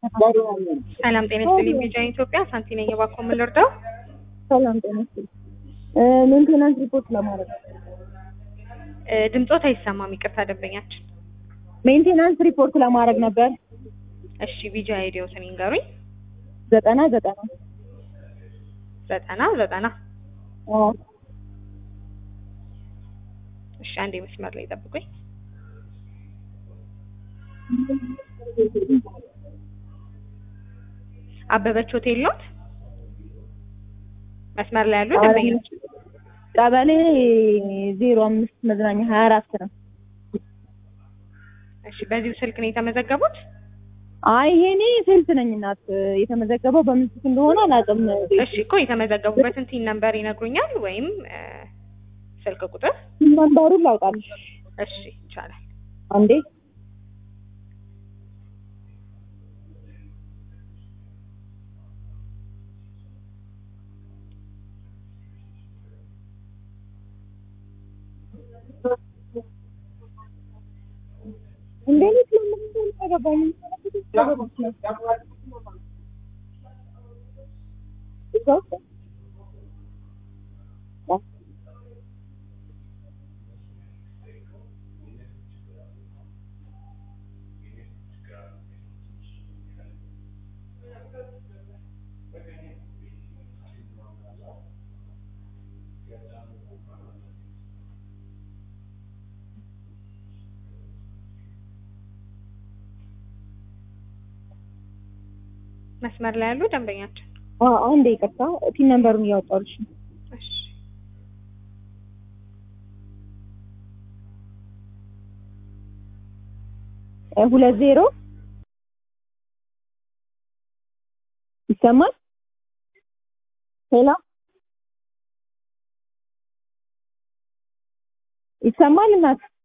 ሰላም ጤና ይስጥልኝ። ቢጃን ኢትዮጵያ ሳንቲ ነኝ። እባክዎ ምን ልርዳው? ሰላም ጤና ይስጥልኝ። ሜንቴናንስ ሪፖርት ለማድረግ እ ድምጾት አይሰማም። ይቅርታ ደንበኛችን። ሜንቴናንስ ሪፖርት ለማድረግ ነበር። እሺ ቢጃ አይዲዮትን ይንገሩኝ። ዘጠና ዘጠና ዘጠና ዘጠና አዎ እሺ አንዴ መስመር ላይ ጠብቁኝ። አበበች ሆቴል ኖት? መስመር ላይ ያሉ ደንበኞች ቀበሌ ዜሮ አምስት መዝናኛ ሀያ አራት ነው። እሺ በዚሁ ስልክ ነው የተመዘገቡት? አይ ይሄኔ ሴልስ ነኝ እናት። የተመዘገበው በምን ስልክ እንደሆነ አላውቅም። እሺ እኮ የተመዘገቡበትን ቲን ነምበር ይነግሩኛል ወይም እ ስልክ ቁጥር? ነምበሩን ላውጣልሽ እሺ ይቻላል። አንዴ እንዴት ለምን ተገባኝ? መስመር ላይ ያሉ ደንበኛችን አዎ አንዴ ይቅርታ፣ ፒን ነምበሩን እያወጣሁልሽ ነው። እሺ እ ሁለት ዜሮ ይሰማል? ሄሎ ይሰማል እናት